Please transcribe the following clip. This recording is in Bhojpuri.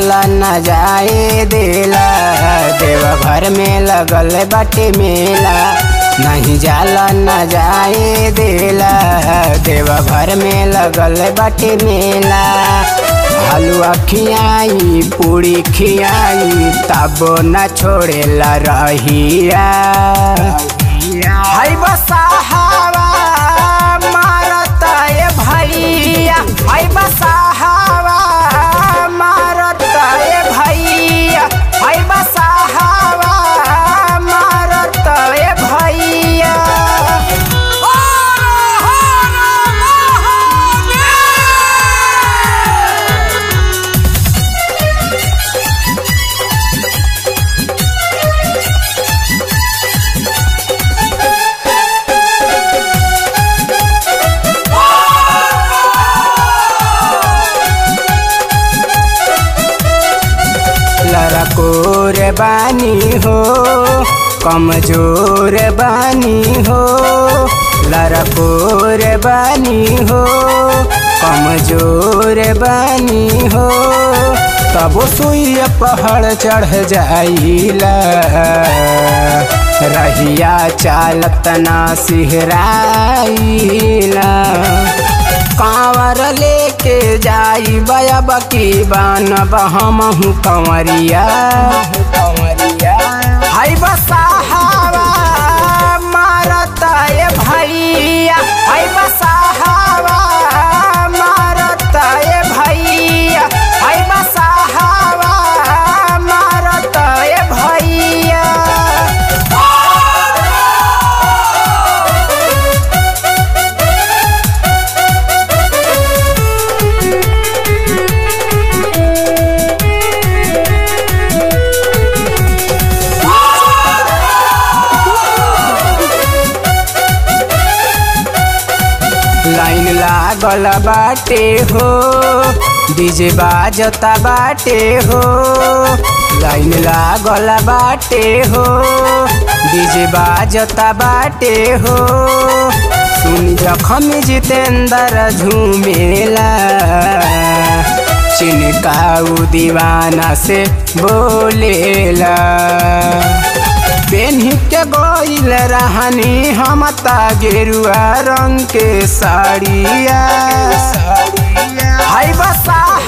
जाला न जाए देला देव घर में लगल बाटे मेला नहीं जाला न जाए देला देव घर में लगल बाटे मेला हलवा खियाई पूरी खियाई तब न छोड़ेला रहिया हाय बसाहवा मारता ए भैया हाय बसाहवा मारता ए भैया हाय बसाहवा मारता ए भैया लड़कोर बानी हो कमजोर बानी हो लड़कोर बानी हो कमजोर बानी हो तब सुइया पहाड़ चढ़ जाइला रहिया चालत ना सिहराइला कांवर लेके जाई बया बकी बान बहमहू कंवरिया हाय बसाहवा मारता ए भैया हाय बसाहवा मारता ए भैया हाय बसाहवा मारता ए भैया लाइन लागल बाटे हो डीजे बाजता बाटे हो लाइन लागल बाटे हो डीजे बाजता बाटे हो सुन जखम जितेंद्र झूमेला चिनकाऊ दीवाना से बोलेला पेन्ही के गोइल रहनी हम ता गेरुआ रंग के साड़िया हाय बसा